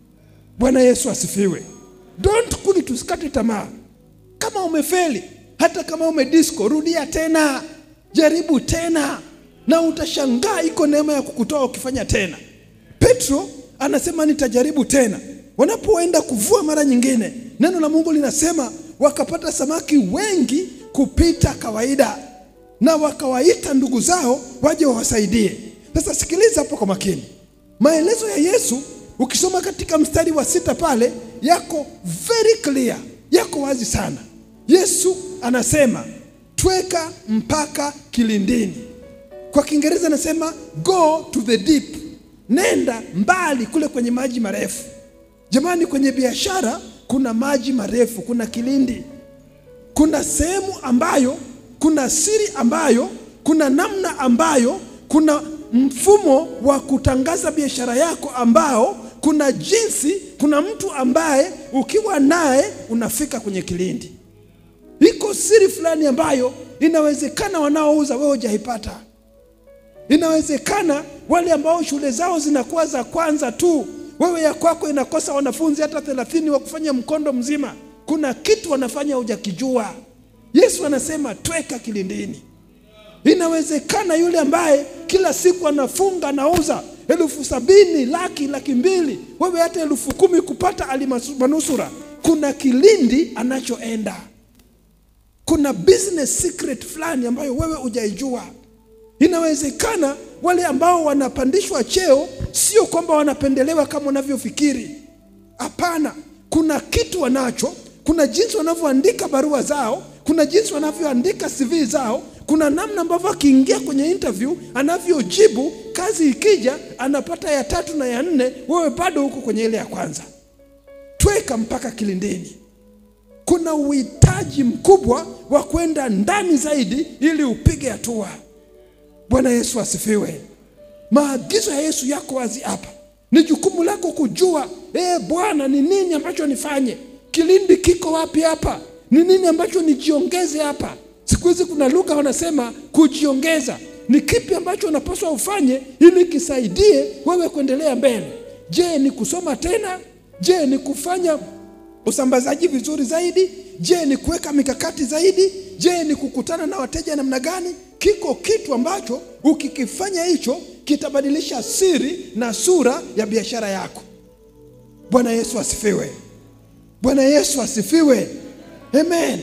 Bwana Yesu asifiwe. Don't quit, usikate tamaa. Kama umefeli, hata kama umedisco, rudia tena, jaribu tena, na utashangaa iko neema ya kukutoa ukifanya tena. Petro anasema nitajaribu tena. Wanapoenda kuvua mara nyingine, neno la Mungu linasema wakapata samaki wengi kupita kawaida, na wakawaita ndugu zao waje wawasaidie. Sasa sikiliza hapo kwa makini, maelezo ya Yesu ukisoma katika mstari wa sita pale yako very clear, yako wazi sana. Yesu anasema tweka mpaka kilindini. Kwa Kiingereza anasema go to the deep, nenda mbali kule kwenye maji marefu. Jamani, kwenye biashara kuna maji marefu, kuna kilindi, kuna sehemu ambayo, kuna siri ambayo, kuna namna ambayo, kuna mfumo wa kutangaza biashara yako ambao, kuna jinsi, kuna mtu ambaye ukiwa naye unafika kwenye kilindi. Iko siri fulani ambayo inawezekana wanaouza wewe hujaipata. Inawezekana wale ambao shule zao zinakuwa za kwanza tu, wewe ya kwako inakosa wanafunzi hata thelathini wa kufanya mkondo mzima. Kuna kitu wanafanya hujakijua. Yesu anasema tweka kilindini. Inawezekana yule ambaye kila siku anafunga anauza elfu sabini laki laki mbili, wewe hata elfu kumi kupata alimanusura. Kuna kilindi anachoenda, kuna business secret fulani ambayo wewe hujaijua. Inawezekana wale ambao wanapandishwa cheo sio kwamba wanapendelewa kama unavyofikiri. Hapana, kuna kitu wanacho, kuna jinsi wanavyoandika barua zao, kuna jinsi wanavyoandika CV zao, kuna namna ambavyo akiingia kwenye interview anavyojibu, kazi ikija anapata ya tatu na ya nne, wewe bado huko kwenye ile ya kwanza. Tweka mpaka kilindini. Kuna uhitaji mkubwa wa kwenda ndani zaidi ili upige hatua. Bwana Yesu asifiwe. Maagizo ya Yesu yako wazi hapa. Ni jukumu lako kujua, eh, Bwana, ni nini ambacho nifanye? Kilindi kiko wapi hapa? Ni nini ambacho nijiongeze hapa? Siku hizi kuna lugha wanasema kujiongeza. Ni kipi ambacho unapaswa ufanye ili kisaidie wewe kuendelea mbele? Je, ni kusoma tena? Je, ni kufanya usambazaji vizuri zaidi? Je, ni kuweka mikakati zaidi? Je, ni kukutana na wateja namna gani? Kiko kitu ambacho ukikifanya hicho kitabadilisha siri na sura ya biashara yako. Bwana Yesu asifiwe. Bwana Yesu asifiwe. Amen.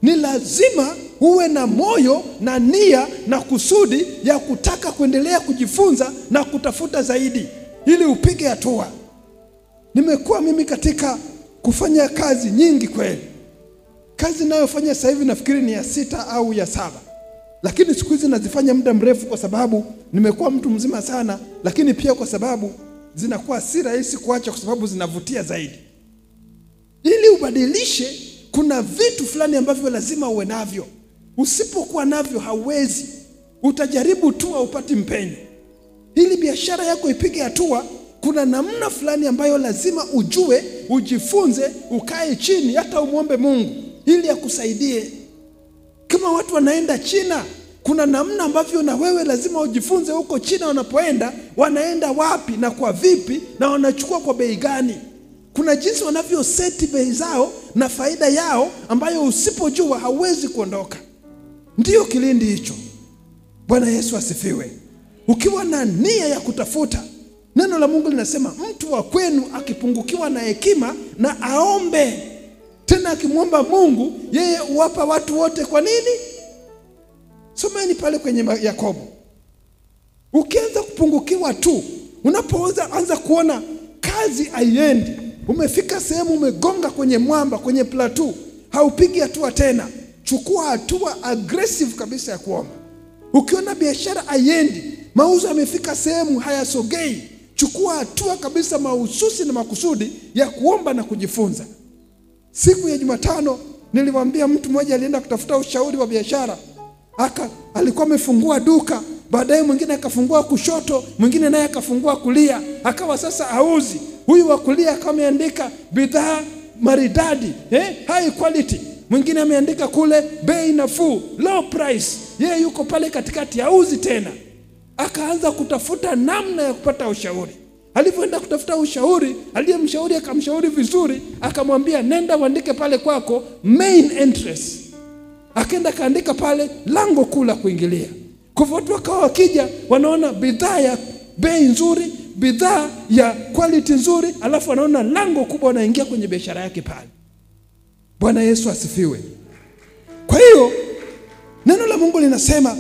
ni lazima uwe na moyo na nia na kusudi ya kutaka kuendelea kujifunza na kutafuta zaidi ili upige hatua. Nimekuwa mimi katika kufanya kazi nyingi kweli. Kazi ninayofanya sasa hivi nafikiri ni ya sita au ya saba, lakini siku hizi nazifanya muda mrefu kwa sababu nimekuwa mtu mzima sana, lakini pia kwa sababu zinakuwa si rahisi kuacha, kwa sababu zinavutia zaidi. Ili ubadilishe, kuna vitu fulani ambavyo lazima uwe navyo. Usipokuwa navyo hauwezi, utajaribu tu haupati mpenyo. Ili biashara yako ipige hatua, kuna namna fulani ambayo lazima ujue, ujifunze, ukae chini, hata umwombe Mungu ili akusaidie. Kama watu wanaenda China, kuna namna ambavyo na wewe lazima ujifunze huko China wanapoenda, wanaenda wapi na kwa vipi, na wanachukua kwa bei gani. Kuna jinsi wanavyoseti bei zao na faida yao, ambayo usipojua hauwezi kuondoka. Ndiyo kilindi hicho. Bwana Yesu asifiwe. Ukiwa na nia ya kutafuta, neno la Mungu linasema mtu wa kwenu akipungukiwa na hekima na aombe tena, akimwomba Mungu yeye huwapa watu wote. Kwa nini? Someni pale kwenye Yakobo. Ukianza kupungukiwa tu, unapoanza anza kuona kazi haiendi, umefika sehemu umegonga kwenye mwamba, kwenye plateau, haupigi hatua tena, chukua hatua aggressive kabisa ya kuomba. Ukiona biashara haiendi, mauzo yamefika sehemu hayasogei, chukua hatua kabisa mahususi na makusudi ya kuomba na kujifunza. Siku ya Jumatano nilimwambia mtu mmoja alienda kutafuta ushauri wa biashara, aka alikuwa amefungua duka, baadaye mwingine akafungua kushoto, mwingine naye akafungua kulia, akawa sasa auzi. Huyu wa kulia akawa ameandika bidhaa maridadi, eh, high quality mwingine ameandika kule bei nafuu, low price. Yeye yuko pale katikati, hauzi tena. Akaanza kutafuta namna ya kupata ushauri. Alivyoenda kutafuta ushauri, aliyemshauri akamshauri vizuri, akamwambia nenda uandike pale kwako main entrance. Akaenda kaandika pale lango kuu la kuingilia. Kwa hivyo watu wakawa wakija, wanaona bidhaa ya bei nzuri, bidhaa ya quality nzuri, alafu wanaona lango kubwa, wanaingia kwenye biashara yake pale. Bwana Yesu asifiwe. Kwa hiyo neno la Mungu linasema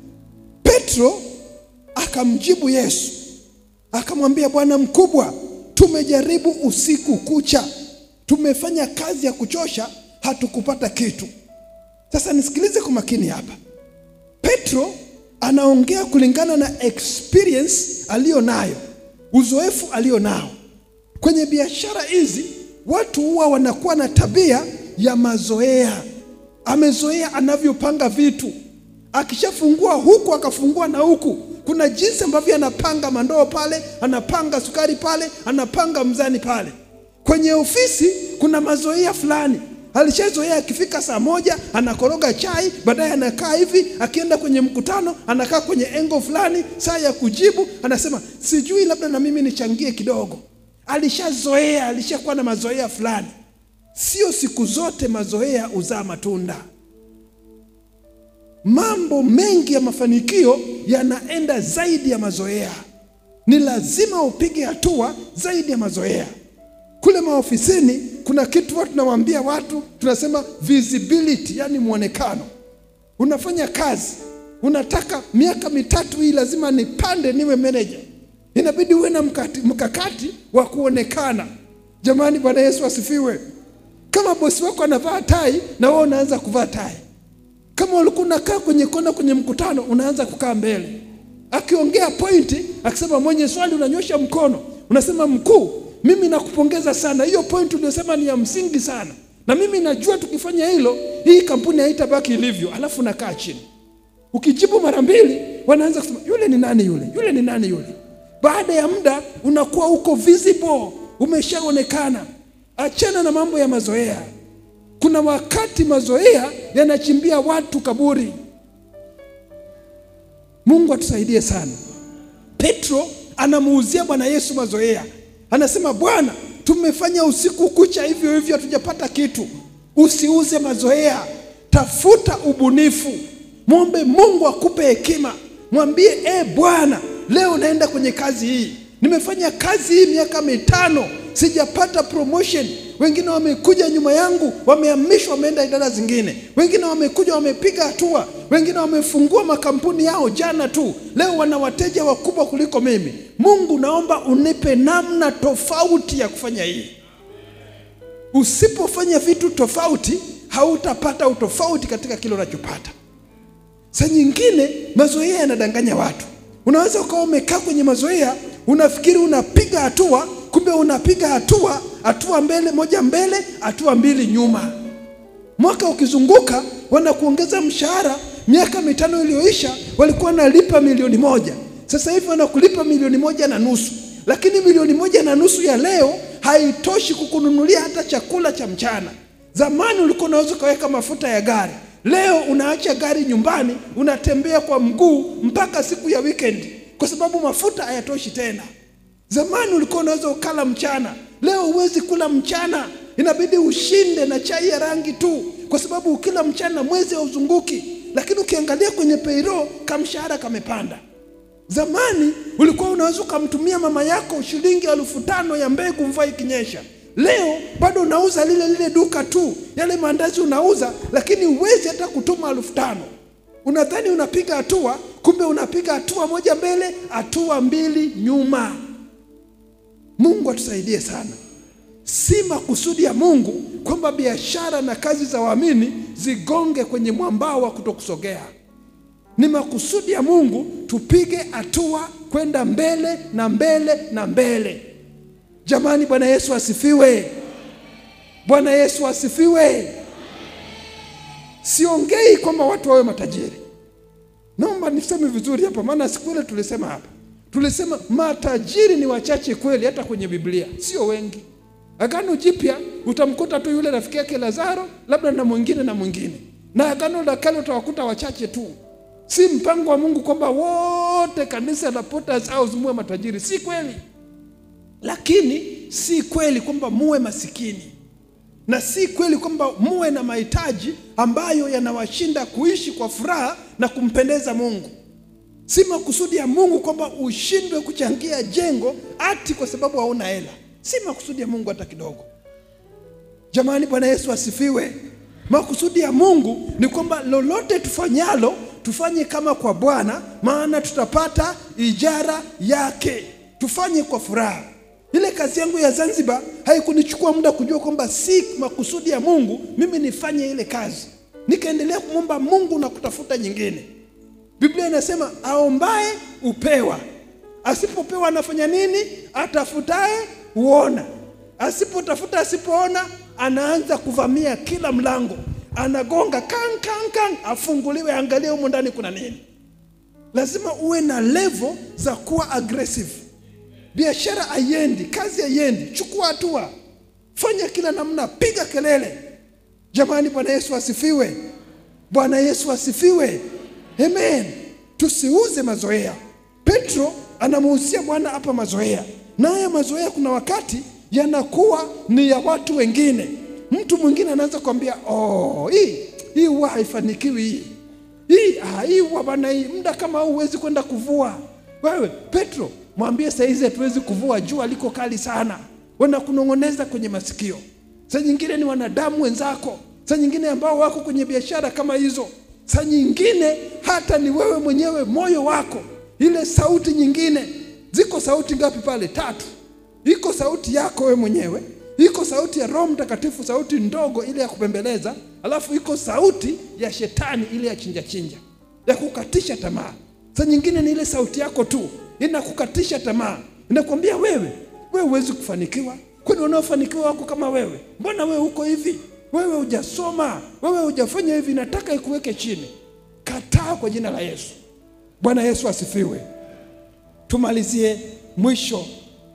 Petro akamjibu Yesu akamwambia, Bwana mkubwa, tumejaribu usiku kucha, tumefanya kazi ya kuchosha, hatukupata kitu. Sasa nisikilize kwa makini hapa. Petro anaongea kulingana na experience aliyo nayo, uzoefu aliyo nao kwenye biashara hizi. Watu huwa wanakuwa na tabia ya mazoea. Amezoea anavyopanga vitu, akishafungua huku akafungua na huku. Kuna jinsi ambavyo anapanga mandoo pale, anapanga sukari pale, anapanga mzani pale. Kwenye ofisi kuna mazoea fulani alishazoea. Akifika saa moja anakoroga chai, baadaye anakaa hivi. Akienda kwenye mkutano anakaa kwenye engo fulani, saa ya kujibu anasema sijui, labda na mimi nichangie kidogo. Alishazoea, alishakuwa na mazoea fulani. Sio siku zote mazoea huzaa matunda. Mambo mengi ya mafanikio yanaenda zaidi ya mazoea. Ni lazima upige hatua zaidi ya mazoea. Kule maofisini kuna kitu watu tunawaambia watu, tunasema visibility, yani mwonekano. Unafanya kazi, unataka miaka mitatu hii lazima nipande niwe manager, inabidi uwe na mkakati, mkakati wa kuonekana. Jamani, Bwana Yesu asifiwe. Kama bosi wako anavaa tai na wewe unaanza kuvaa tai. Kama ulikuwa unakaa kwenye kona kwenye mkutano, unaanza kukaa mbele. Akiongea pointi, akisema mwenye swali, unanyosha mkono, unasema mkuu, mimi nakupongeza sana, hiyo pointi uliyosema ni ya msingi sana, na mimi najua tukifanya hilo hii kampuni haitabaki ilivyo. Alafu nakaa chini, ukijibu mara mbili, wanaanza kusema yule ni nani yule, yule ni nani yule. Baada ya muda unakuwa uko visible, umeshaonekana. Achana na mambo ya mazoea. Kuna wakati mazoea yanachimbia watu kaburi. Mungu atusaidie sana. Petro anamuuzia Bwana Yesu mazoea, anasema Bwana, tumefanya usiku kucha hivyo hivyo, hatujapata kitu. Usiuze mazoea, tafuta ubunifu, mwombe Mungu akupe hekima. Mwambie e, Bwana, leo naenda kwenye kazi hii, nimefanya kazi hii miaka mitano, sijapata promotion wengine wamekuja nyuma yangu, wamehamishwa, wameenda idara zingine, wengine wamekuja, wamepiga hatua, wengine wamefungua makampuni yao jana tu, leo wana wateja wakubwa kuliko mimi. Mungu, naomba unipe namna tofauti ya kufanya hii. Usipofanya vitu tofauti, hautapata utofauti katika kile unachopata. Saa nyingine mazoea yanadanganya watu. Unaweza ukawa umekaa kwenye mazoea, unafikiri unapiga hatua, kumbe unapiga hatua hatua mbele moja mbele, hatua mbili nyuma. Mwaka ukizunguka, wanakuongeza mshahara. Miaka mitano iliyoisha walikuwa wanalipa milioni moja, sasa hivi wanakulipa milioni moja na nusu, lakini milioni moja na nusu ya leo haitoshi kukununulia hata chakula cha mchana. Zamani ulikuwa unaweza ukaweka mafuta ya gari Leo unaacha gari nyumbani, unatembea kwa mguu mpaka siku ya weekend, kwa sababu mafuta hayatoshi tena. Zamani ulikuwa unaweza ukala mchana, leo huwezi kula mchana, inabidi ushinde na chai ya rangi tu, kwa sababu ukila mchana mwezi hauzunguki. Lakini ukiangalia kwenye payroll, kamshahara kamepanda. Zamani ulikuwa unaweza ukamtumia mama yako shilingi elfu tano ya mbegu mvua ikinyesha. Leo bado unauza lile lile duka tu, yale maandazi unauza, lakini huwezi hata kutuma elfu tano. Unadhani unapiga hatua, kumbe unapiga hatua moja mbele, hatua mbili nyuma. Mungu atusaidie sana. Si makusudi ya Mungu kwamba biashara na kazi za waamini zigonge kwenye mwambao wa kutokusogea. Ni makusudi ya Mungu tupige hatua kwenda mbele na mbele na mbele. Jamani, Bwana Yesu asifiwe! Bwana Yesu asifiwe! Siongei kwamba watu wawe matajiri. Naomba niseme vizuri hapa, maana siku ile tulisema hapa, tulisema matajiri ni wachache kweli, hata kwenye Biblia sio wengi. Agano Jipya utamkuta tu yule rafiki yake Lazaro, labda na mwingine na mwingine, na Agano la Kale utawakuta wachache tu. Si mpango wa Mungu kwamba wote kanisa la Potter's House muwe matajiri, si kweli lakini si kweli kwamba muwe masikini, na si kweli kwamba muwe na mahitaji ambayo yanawashinda kuishi kwa furaha na kumpendeza Mungu. Si makusudi ya Mungu kwamba ushindwe kuchangia jengo ati kwa sababu hauna hela. Si makusudi ya Mungu hata kidogo. Jamani, Bwana Yesu asifiwe. Makusudi ya Mungu ni kwamba lolote tufanyalo tufanye kama kwa Bwana, maana tutapata ijara yake. Tufanye kwa furaha. Ile kazi yangu ya Zanzibar haikunichukua muda kujua kwamba si makusudi ya Mungu mimi nifanye ile kazi. Nikaendelea kumwomba Mungu na kutafuta nyingine. Biblia inasema aombaye upewa, asipopewa anafanya nini? Atafutaye huona, asipotafuta, asipoona, anaanza kuvamia kila mlango, anagonga kan kan kan, afunguliwe, angalie humo ndani kuna nini. Lazima uwe na level za kuwa aggressive. Biashara haiendi, kazi haiendi, chukua hatua, fanya kila namna, piga kelele. Jamani, Bwana Yesu asifiwe! Bwana Yesu asifiwe! Amen. Tusiuze mazoea. Petro anamuhusia Bwana hapa mazoea, na haya mazoea kuna wakati yanakuwa ni ya watu wengine. Mtu mwingine anaanza kuambia oh, hii hii huwa haifanikiwi hii hii ah, hii huwa bana, hii muda kama huu huwezi kwenda kuvua. Wewe Petro, mwambie saizi hatuwezi kuvua, jua liko kali sana. Wanakunong'oneza kwenye masikio. Saa nyingine ni wanadamu wenzako, saa nyingine ambao wako kwenye biashara kama hizo, saa nyingine hata ni wewe mwenyewe, moyo wako, ile sauti nyingine. Ziko sauti ngapi pale? Tatu. Iko sauti yako wewe mwenyewe, iko sauti ya Roho Mtakatifu, sauti ndogo ile ya kupembeleza, alafu iko sauti ya shetani ile ya chinja chinja, ya kukatisha tamaa. Saa nyingine ni ile sauti yako tu inakukatisha tamaa, inakwambia wewe, wewe huwezi kufanikiwa. Kwani wanaofanikiwa wako kama wewe? Mbona wewe uko hivi? Wewe hujasoma, wewe hujafanya hivi, nataka ikuweke chini. Kataa kwa jina la Yesu. Bwana Yesu asifiwe. Tumalizie mwisho,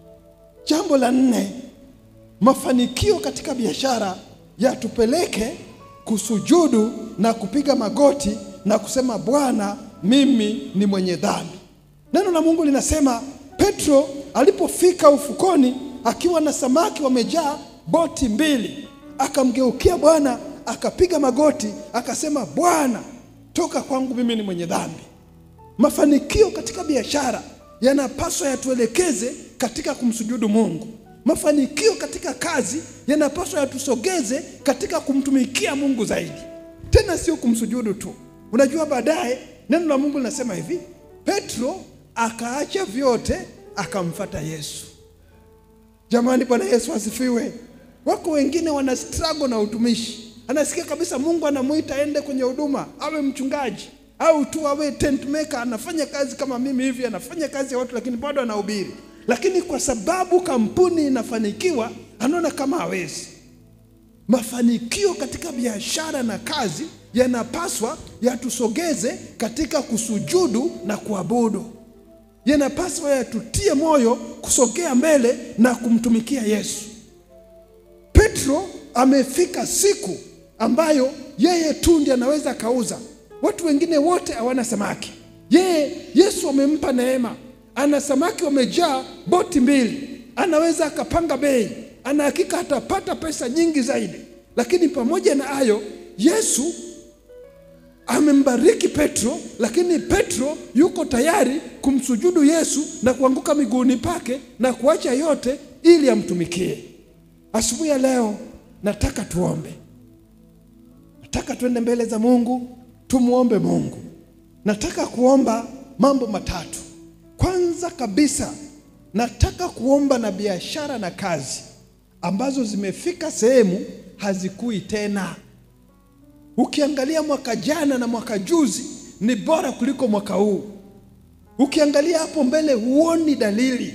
jambo la nne, mafanikio katika biashara yatupeleke kusujudu na kupiga magoti na kusema Bwana, mimi ni mwenye dhambi. Neno la Mungu linasema Petro alipofika ufukoni akiwa na samaki wamejaa boti mbili, akamgeukia Bwana akapiga magoti akasema, Bwana, toka kwangu, mimi ni mwenye dhambi. Mafanikio katika biashara yanapaswa yatuelekeze katika kumsujudu Mungu. Mafanikio katika kazi yanapaswa yatusogeze katika kumtumikia Mungu zaidi, tena sio kumsujudu tu. Unajua, baadaye neno la Mungu linasema hivi, Petro akaacha vyote akamfata Yesu. Jamani, Bwana Yesu asifiwe. Wako wengine wana struggle na utumishi, anasikia kabisa Mungu anamwita aende kwenye huduma, awe mchungaji au tu awe tent maker, anafanya kazi kama mimi hivi, anafanya kazi ya watu, lakini bado anahubiri. Lakini kwa sababu kampuni inafanikiwa, anaona kama hawezi. Mafanikio katika biashara na kazi yanapaswa yatusogeze katika kusujudu na kuabudu, yanapaswa yatutie moyo kusogea mbele na kumtumikia Yesu. Petro amefika siku ambayo yeye tu ndiye anaweza akauza, watu wengine wote hawana samaki. Yeye Yesu amempa neema, ana samaki wamejaa boti mbili, anaweza akapanga bei, ana hakika atapata pesa nyingi zaidi. Lakini pamoja na hayo, Yesu amembariki Petro, lakini Petro yuko tayari kumsujudu Yesu na kuanguka miguuni pake na kuacha yote ili amtumikie. Asubuhi ya leo nataka tuombe, nataka tuende mbele za Mungu, tumwombe Mungu. Nataka kuomba mambo matatu. Kwanza kabisa, nataka kuomba na biashara na kazi ambazo zimefika sehemu hazikui tena. Ukiangalia mwaka jana na mwaka juzi ni bora kuliko mwaka huu. Ukiangalia hapo mbele huoni dalili,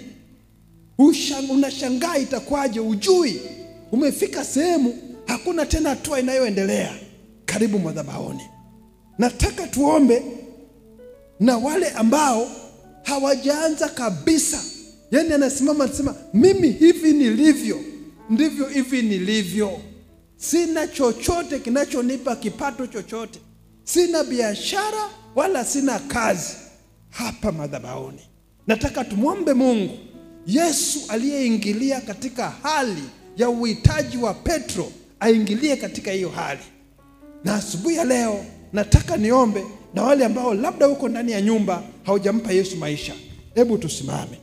unashangaa itakuwaje, ujui. Umefika sehemu hakuna tena hatua inayoendelea. Karibu madhabahuni, nataka tuombe na wale ambao hawajaanza kabisa, yaani anasimama anasema, mimi hivi nilivyo ndivyo hivi nilivyo sina chochote kinachonipa kipato chochote, sina biashara wala sina kazi. Hapa madhabahuni nataka tumwombe Mungu. Yesu aliyeingilia katika hali ya uhitaji wa Petro aingilie katika hiyo hali, na asubuhi ya leo nataka niombe na wale ambao labda uko ndani ya nyumba haujampa Yesu maisha. Hebu tusimame.